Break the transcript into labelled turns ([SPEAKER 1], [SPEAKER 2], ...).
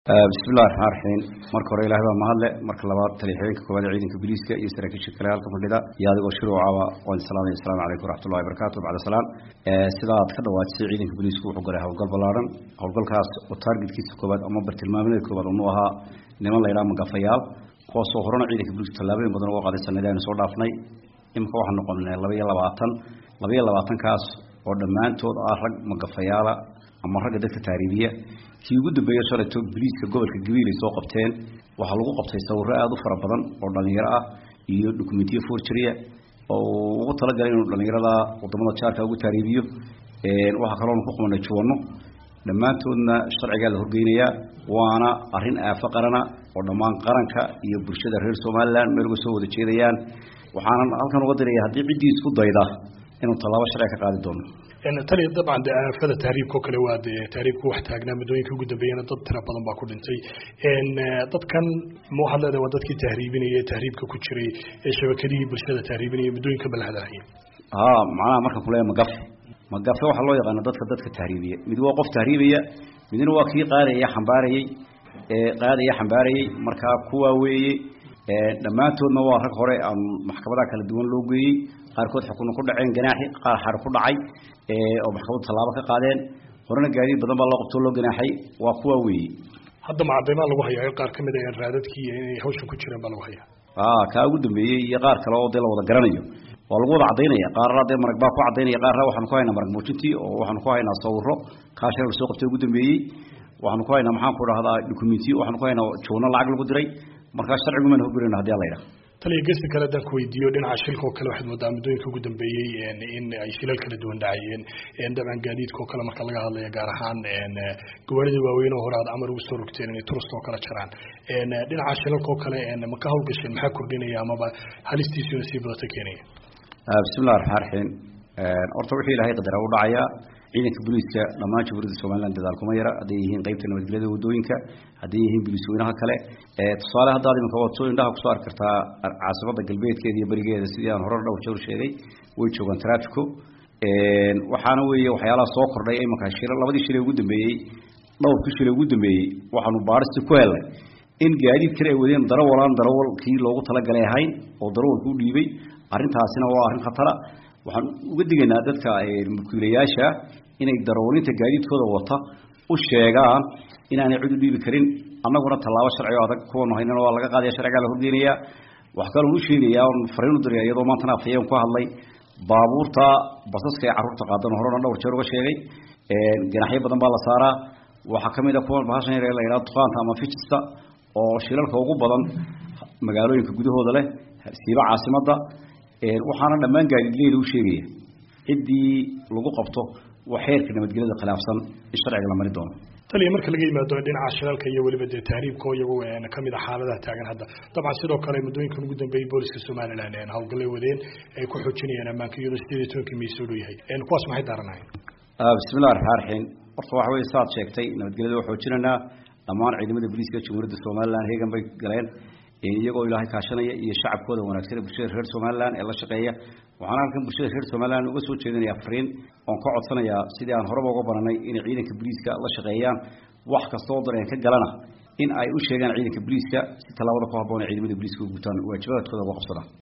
[SPEAKER 1] bismillahi raxmaan raxiim marka hore ilahay baa mahadle marka labaad taliixooyinka koowaad ee ciidanka booliiska iyo saraakiisha kale halka fadhida iyo adigoo shiruucaba waan salaamay asalaamu calaykum waraxmatullahi wabarakatu bacda salaam sida aad ka dhawaajisay ciidanka booliisku wuxuu galay howlgal ballaaran howlgalkaas oo taargetkiisa koowaad ama bartilmaameedka koowaad unu ahaa niman la yidhaha magafayaal kuwaasoo horena ciidanka booliisku tallaabooyin badan uga qaaday sanadii aynu soo dhaafnay imika waxaan noqonay laba iyo labaatan laba iyo labaatankaas oo dhammaantood ah rag magafayaala ama ragga dadka taariibiya kii ugu dambeeya shalayto boliiska gobolka gabiil ay soo qabteen waxaa lagu qabtay sawiro aada u fara badan oo dhalinyaro ah iyo dokumentiyo forgeria oo ugu talagalay inuu dhalinyarada wadamada jaarka ugu taariibiyo waxaa kaloona ku qabanay juwanno dhammaantoodna sharcigaa la horgeynayaa waana arrin aafo qarana oo dhammaan qaranka iyo bulshada reer somalilan meel uga soo wada jeedayaan waxaanan halkan uga diraya haddii ciddii isku dayda inuu tallaabo sharci ka qaadi doono
[SPEAKER 2] tani dabcan de aafada tahriibka oo kale waa de tahriibku wax taagnaa muddooyinka ugu dambeeyana dad tira badan baa ku dhintay dadkan ma waxaad leedahay waa dadkii tahriibinaya ee tahriibka ku jiray ee shabakadihii bulshada tahriibinaya muddooyinka balhadahaya
[SPEAKER 1] ha macnaha markaan kuleeya magafe magafe waxaa loo yaqaana dadka dadka tahriibiya mid waa qof tahriibaya midna waa kii qaadaya xambaarayey qaadaya xambaarayey markaa kuwaa weeye dhammaantoodna waa rag hore aan maxkamadaha kala duwan loo geeyey qaarkood xukuna ku dhaceen ganaaxi qaar xar ku dhacay oo maxkamadu tallaabo ka qaadeen horena gaadiid badan baa loo qabtoo loo ganaaxay waa kuwa weeye
[SPEAKER 2] hadda macadaymaa lagu hayaa qaar kamid a raadadkii inay hawshan ku jireen baa lagu hayaa
[SPEAKER 1] a kaa ugu dambeeyey iyo qaar kale oo dee la wada garanayo waa lagu wada cadaynaya qaarna dee marag baa ku cadaynaya qaarna waxaanu ku haynaa marag muujintii oo waxaanu ku haynaa sawiro kaa shal la soo qabtay ugu dambeeyey waxaanu ku haynaa maxaan ku dhahdaa documentiyo waxaanu ku haynaa joona lacag lagu diray markaa sharcigumaan hogurayna hadii ala yidhaha
[SPEAKER 2] taliya gesi kale haddaan ku weydiiyo dhinaca shilka oo kale waxaad moodaa muddooyinka ugu dambeeyey in ay shilal kala duwan dhacayeen dabcan gaadiidka oo kale marka laga hadlaya gaar ahaan gawaarida waaweyn oo hore aad amar ugu soo rogteen inay turust oo kale jaraan dhinaca shilalka oo kale ma ka hawlgasheen maxaa kordhinaya amaba halistiisuna sii badata keenaya
[SPEAKER 1] bismillahi raxmaan raxiim horta wixii ilaahay qadara u dhacayaa ciidanka booliiska dhammaan jamhuuriyadda somalilan dadaal kuma yara hadday yihiin qeybta nabadgelyada wadooyinka hadday yihiin booliis weynaha kale tusaale haddaad iminka waad soo indhaha kusoo arki kartaa caasimada galbeedkeeda iyo berigeeda sidii aan horena dhowr jeer sheegay way joogaan traffico waxaana weeye waxyaalaha soo kordhay iminka shil labadii shilay ugu dambeeyey dhowrkii shilay ugu dambeeyey waxaanu baaristi ku helnay in gaadiid kale ay wadeen darawalaan darawalkii loogu talagalay ahayn oo darawalka u dhiibay arrintaasina waa arrin khatara waxaan uga digaynaa dadka mulkiilayaasha inay darawaliinta gaadiidkooda wata u sheegaan inaanay cid u dhiibi karin annaguna tallaabo sharci o adag kuwanu haynana waa laga qaadaya sharcigaa la horgeynayaa wax kaloon u sheegayaa on fariin u diraya iyadoo maantana afhayeen ku hadlay baabuurta basaska ee carruurta qaadan horena dhowr jeer uga sheegay ganaxyo badan baa la saaraa waxaa kamid a kuwan bahashan yar la yidhaha duqaanta ama fijista oo shilalka ugu badan magaalooyinka gudahooda leh siiba caasimadda waxaana dhammaan gaadiidleyda u sheegaya ciddii lagu qabto waa xeerka nabadgelyada khilaafsan in sharciga la mari doono
[SPEAKER 2] taliya marka laga yimaado dhinaca shilalka iyo weliba dee tahriibka oo iyagu kamid a xaaladaha taagan hadda dabcan sidoo kale muddooyinkan ugu dambeeyey booliska somalilan hawlgallay wadeen ay ku xoojinayaan ammaanka iyadoo sideed iyo tobankii may soo dhow yahay kuwaas maxay daaranahayn
[SPEAKER 1] bismillahi raxmaan raxiim horta waxa weye saaad sheegtay nabadgelyada waa xoojinaynaa dhammaan ciidamada booliiska jamhuuriyadda somalilan heegan bay galeen iyagoo ilaahay kaashanaya iyo shacabkooda wanaagsan ee bulshada reer somalilan ee la shaqeeya waxaana halkan bulshada reer somalilan uga soo jeedinaya fariin oon ka codsanayaa sidii aan horeba uga baranay inay ciidanka booliiska la shaqeeyaan wax kasta oo dareen ka galana in ay u sheegaan ciidanka booliiska si tallaabada ku habboon ee ciidamada booliiska u gutaan waajibaadkooda uga qabsadaan